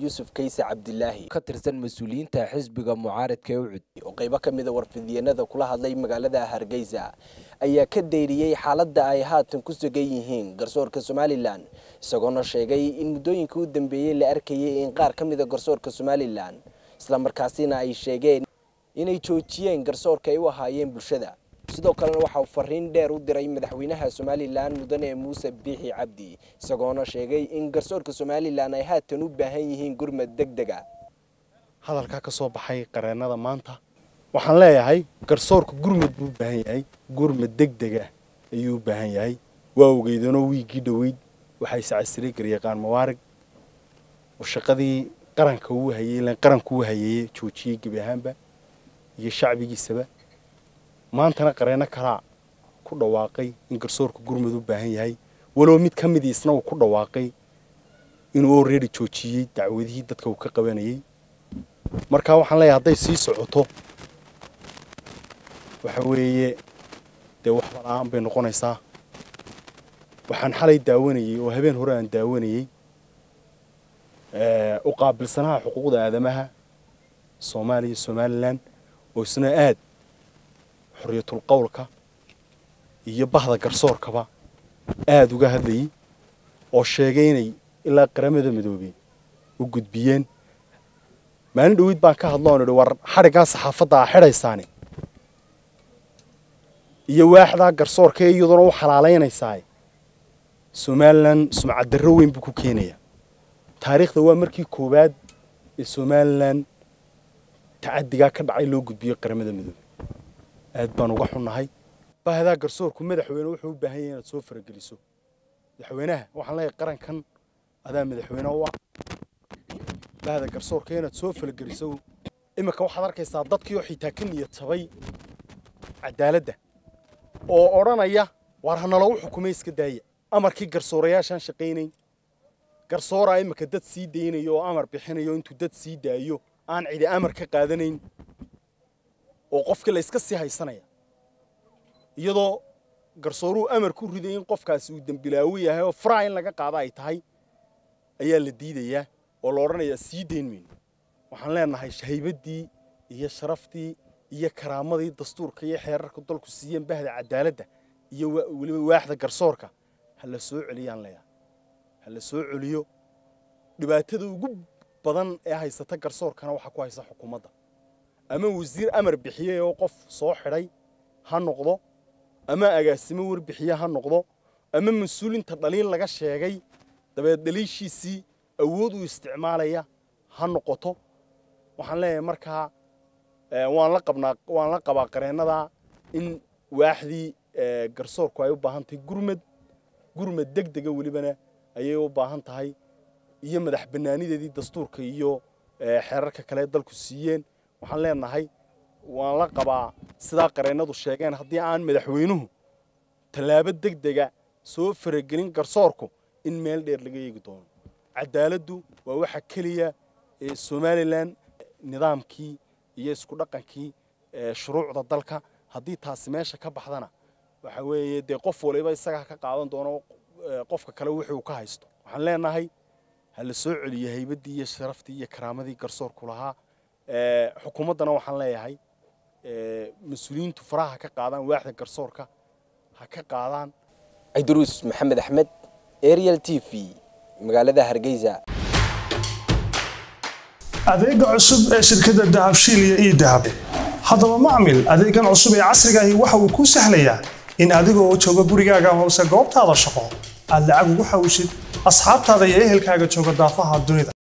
yuusuf kayse cabdilaahi ka tirsan mas-uuliyiinta xisbiga mucaaradka ee ucud oo qaybo ka mida warfidyenada kula hadlay magaalada hargeysa ayaa ka dayriyey xaaladda ay haatan ku sugan yihiin garsoorka somalilan isagoona sheegay in muddooyinka u dambeeyey la arkayay in qaar ka mida garsoorka somalilan islamarkaasina ay sheegeen inay joojiyeen garsoorka ay u ahaayeen bulshada sidoo kalena waxa uu fariin dheer u diray madaxweynaha somalilan mudane muuse biixi cabdi isagoona sheegay in garsoorka somalilan ay haatan u baahan yihiin gurmad deg dega hadalkaa ka soo baxay qareennada maanta waxaan leeyahay garsoorka gurmad buu u baahan yahay gurmad deg dega ayuu u baahan yahay waa ogeydanoo wiiggii dhoweyd waxaa iscasiray garyaqaan mawaarig oo shaqadii qaranka uu hayey ilan qaranku uu hayeeye joojiyey gebi ahaanba iyo shacbigiisaba maantana qareenno kalaa ku dhawaaqay in garsoorka gurmud u baahan yahay walow mid ka midii isna uu ku dhawaaqay inuu already joojiyey dacwadihii dadka uu ka qabanayey markaa waxaan leeyahay hadday sii socoto waxa weeye dee waxba la-aan bay noqonaysaa waxaan xalay daawanayey oo habeen hore aan daawanayey u qaabilsanaha xuquuqda aadamaha soomaaliya somalilan oo isna aad xorriyatul qowlka iyo bahda garsoorkaba aada uga hadlayey oo sheegay inay ilaa qaramada midoobey u gudbiyeen maalin dhaweyd baan ka hadlo on idhi war xadhiggaa saxaafadda a xidhaysaani iyo waaxdaa garsoorka ee iyaduna u xalaalaynaysaa somalilan sumcaddarro weyn buu ku keenayaa taariikhda waa markii koowaad ee somalilan tacadigaa ka dhacay loo gudbiyey qaramada midoobey aad baan uga xunnahay bahdaa garsoorku madaxweyne wuxuu u baahan yahay inaad soo farageliso madaxweynaha waxaan leeyahay qarankan adaa madaxweyne u ah bahda garsoorka inaad soo farageliso iminka waxaad arkaysaa dadkii oo xitaa ka niyad jabay cadaaladda oo odhanaya waar hanalagu xukumay iska daaya amarkii garsoorayaashaan shaqaynayn garsooraa iminka dad sii daynayo oo amar bixinayo intuu dad sii daayo aan cidi amar ka qaadanayn oo qofkii la yska sii haysanaya iyadoo garsooruhu amar ku riday in qofkaasi uu dembilaawo yahay oo faraa in laga qaado ay tahay ayaa la diidayaa oo la odhanayaa sii dayn mayno waxaan leenahay haybaddii iyo sharaftii iyo karaamadii dastuurka iyo xeerarka dalku siiyeen bahda cadaaladda iyo weliba waaxda garsoorka ha la soo celiyaan leeyahay ha la soo celiyo dhibaatada ugu badan ee haysata garsoorkana waxaa ku haysa xukuumadda ama wasiir amar bixiyey oo qof soo xidhay ha noqdo ama agaasimo warbixiye ha noqdo ama mas-uulinta dhaliin laga sheegay dabeed dhaliishiisii awood uu isticmaalaya ha noqoto waxaan leeyahay markaa waan la qabnaa waan la qabaa qareennada in waaxdii garsoorku ay u baahan tahay gurmad gurmad deg dega welibana ayay u baahan tahay iyo madax bannaanideedii dastuurka iyo xeerarka kale dalku siiyeen waxaan leenahay waan la qabaa sidaa qareennadu sheegeen haddii aan madaxweynuhu tallaabo deg dega soo faragelin garsoorku in meel dheer laga eegi doono cadaaladdu waa waxa keliya ee somalilan nidaamkii iyo isku dhaqankii shuruucda dalka haddii taasi meesha ka baxdana waxa weeye dee qof waliba isagaa ka qaadan doono qofka kale wuxuu ka haysto waxaan leenahay ha la soo celiyo haybaddii iyo sharaftii iyo karaamadii garsoorku lahaa xukuumaddana waxaan leeyahay mas-uuliyiintu faraha ka qaadaan waaxda garsoorka ha ka qaadaan ciduruus maxamed axmed ariel t v magaalada hargeysa adeega cusub ee shirkadda dahabshiil iyo ii dahab haddaba macmil adeegan cusub ee casrigaahi waxa uu kuu sahlayaa in adigoo jooga gurigaaga hoose goobtaada shaqo aad lacag ugu xawishid asxaabtaada iyo ehelkaaga jooga daafaha dunida